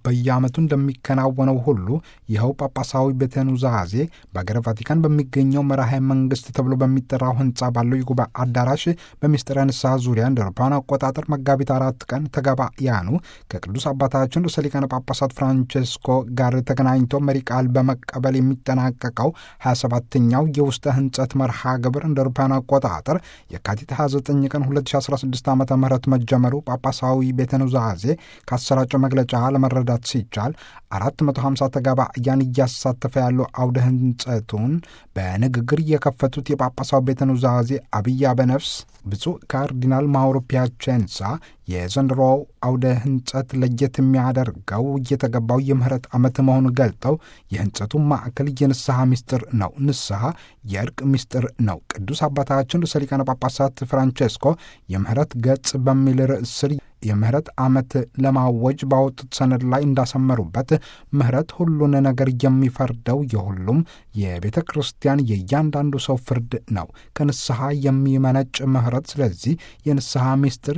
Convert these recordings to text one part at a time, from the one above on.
በየዓመቱ እንደሚከናወነው ሁሉ ይኸው ጳጳሳዊ ቤተ ኑዛዜ በአገረ ቫቲካን በሚገኘው መራሄ መንግስት ተብሎ በሚጠራው ህንፃ ባለው የጉባኤ አዳራሽ በሚስጥረ ንስሐ ዙሪያ እንደ አውሮፓውያን አቆጣጠር መጋቢት አራት ቀን ተጋባያኑ ከቅዱስ አባታችን ርዕሰ ሊቃነ ጳጳሳት ፍራንቼስኮ ጋር ተገናኝቶ መሪ ቃል በመቀበል የሚጠናቀቀው 27ኛው የውስጠ ህንጸት መርሃ ግብር እንደ አውሮፓውያን አቆጣጠር የካቲት 29 ቀን 2016 ዓ ም መጀመሩ ጳጳሳዊ ቤተ ኑዛዜ ካሰራጨው መግለጫ ለመረዳት ሲቻል 450 ተጋባያን እያሳተፈ ያለው አውደ ህንጸቱን በንግግር የከፈቱት የጳጳሳዊ ቤተ ኑዛዜ አብይ አበነፍስ ብፁዕ ካርዲናል ማውሮ ፒያቼንሳ የዘንድሮው አውደ ህንጸት ለየት የሚያደርገው እየተገባው የምህረት ዓመት መሆኑን ገልጠው የህንጸቱ ማዕከል የንስሐ ምስጢር ነው። ንስሐ የእርቅ ምስጢር ነው። ቅዱስ አባታችን ርዕሰ ሊቃነ ጳጳሳት ፍራንቼስኮ የምህረት ገጽ በሚል ርዕስ ስር የምህረት ዓመት ለማወጅ ባወጡት ሰነድ ላይ እንዳሰመሩበት ምህረት ሁሉን ነገር የሚፈርደው የሁሉም የቤተ ክርስቲያን የእያንዳንዱ ሰው ፍርድ ነው፣ ከንስሐ የሚመነጭ ምህረት። ስለዚህ የንስሐ ምስጢር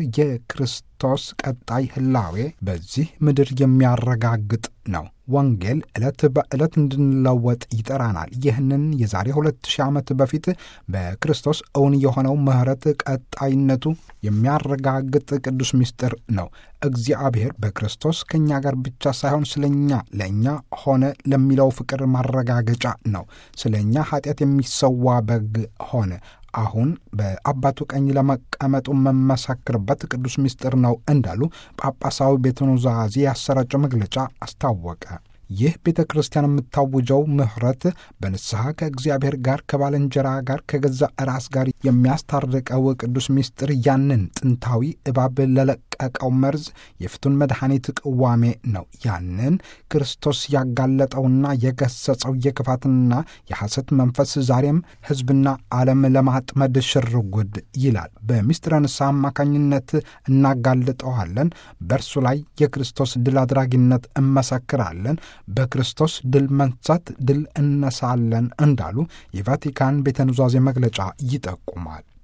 የክርስቶስ ቀጣይ ህላዌ በዚህ ምድር የሚያረጋግጥ ነው። ወንጌል ዕለት በዕለት እንድንለወጥ ይጠራናል። ይህንን የዛሬ ሁለት ሺህ ዓመት በፊት በክርስቶስ እውን የሆነው ምህረት ቀጣይነቱ የሚያረጋግጥ ቅዱስ ምስጢር ነው። እግዚአብሔር በክርስቶስ ከእኛ ጋር ብቻ ሳይሆን ስለ እኛ ለእኛ ሆነ ለሚለው ፍቅር ማረጋገጫ ነው። ስለ እኛ ኃጢአት የሚሰዋ በግ ሆነ። አሁን በአባቱ ቀኝ ለመቀመጡ መመሰክርበት ቅዱስ ምስጢር ነው እንዳሉ ጳጳሳዊ ቤተ ኑዛዜ ያሰራጨው መግለጫ አስታወቀ። ይህ ቤተ ክርስቲያን የምታውጀው ምህረት በንስሐ ከእግዚአብሔር ጋር ከባልንጀራ ጋር ከገዛ ራስ ጋር የሚያስታርቀው ቅዱስ ምስጢር ያንን ጥንታዊ እባብ ለለቀቀው መርዝ የፍቱን መድኃኒት ቅዋሜ ነው። ያንን ክርስቶስ ያጋለጠውና የገሰጸው የክፋትና የሐሰት መንፈስ ዛሬም ሕዝብና ዓለም ለማጥመድ ሽርጉድ ይላል። በምስጢረ ንስሐ አማካኝነት እናጋልጠዋለን። በእርሱ ላይ የክርስቶስ ድል አድራጊነት እመሰክራለን። በክርስቶስ ድል መንሳት ድል እነሳለን እንዳሉ የቫቲካን ቤተ ኑዛዜ መግለጫ ይጠቁማል።